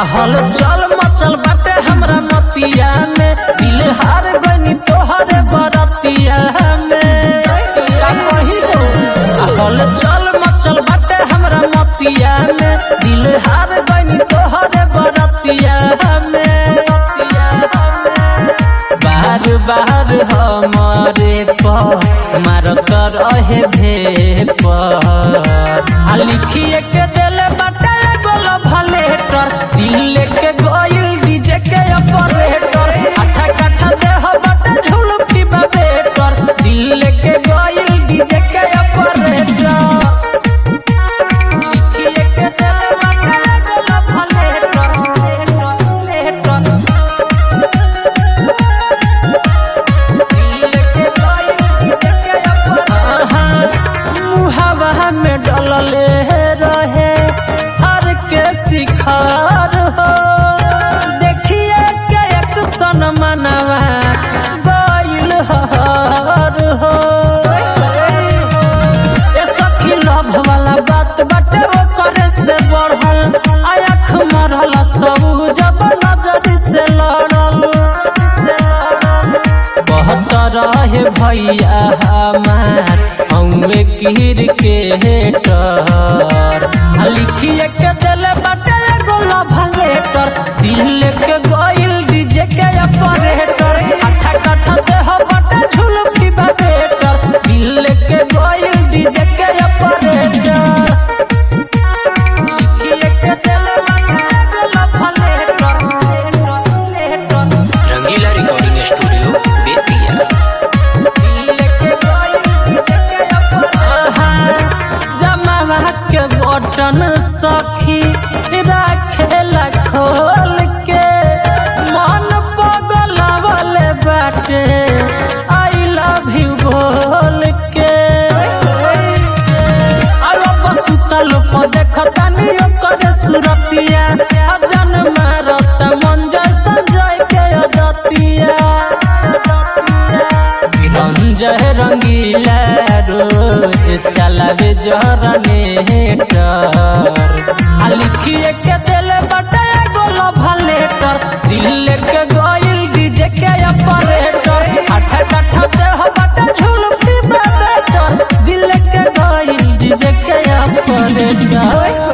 हल चल मचल बाटे हमरा मतिया में दिल हार गनी तोहरे बरतिया में का कही हो हल चल मचल बाटे हमरा मतिया में दिल हार गनी तोहरे बरतिया में बार बार हमारे पर मारत रहे भे पर आ लिखिए के देले बाटे गोल भलेटर दिल के गोइल डीजे के ऑपरेटर आठा काठा देह बाटे झुलफी बेटर दिल के गोइल डीजे के ऑपरेटर लिखिए के देले बाटे गोल भलेटर भलेटर मुहावा में डलले रहे हर के शिखर हो देखिए के एक सन मनवा गइल हर हो ए सखी लभ वाला बात बाटे ओकरे से बढ़ल आँख मरल सब जब नजर से लड़ल बहुत रहे भैया हमार हमें कीर के हेटर आ लिखिए के दिले बाटे गोला भलेटर दिल के गोइल डीजे के ऑपरेटर आठा काठा देह बाटे झुलफी बेटर दिल के गोइल डीजे के ऑपरेटर लिखिए के दिले बाटे गोला भलेटर रंगीला रिकॉर्डिंग स्टूडियो बेतिया जमावा के बटन सखी राखेला खोल के मन पगलावल बाटे आई लव यू बोल के अरे बसुतल पर देखतानी ओकर सुरतिया अजन मारत मन जैसा जय के अदतिया रंजय रंगीला रोज चलावे जरनेटर आ लिखिए के दिले बटे गोलो भलेटर दिल के गोइल डीजे के ऑपरेटर आठ काठा देह बटे झुलफी बेटर दिल के गोइल डीजे के ऑपरेटर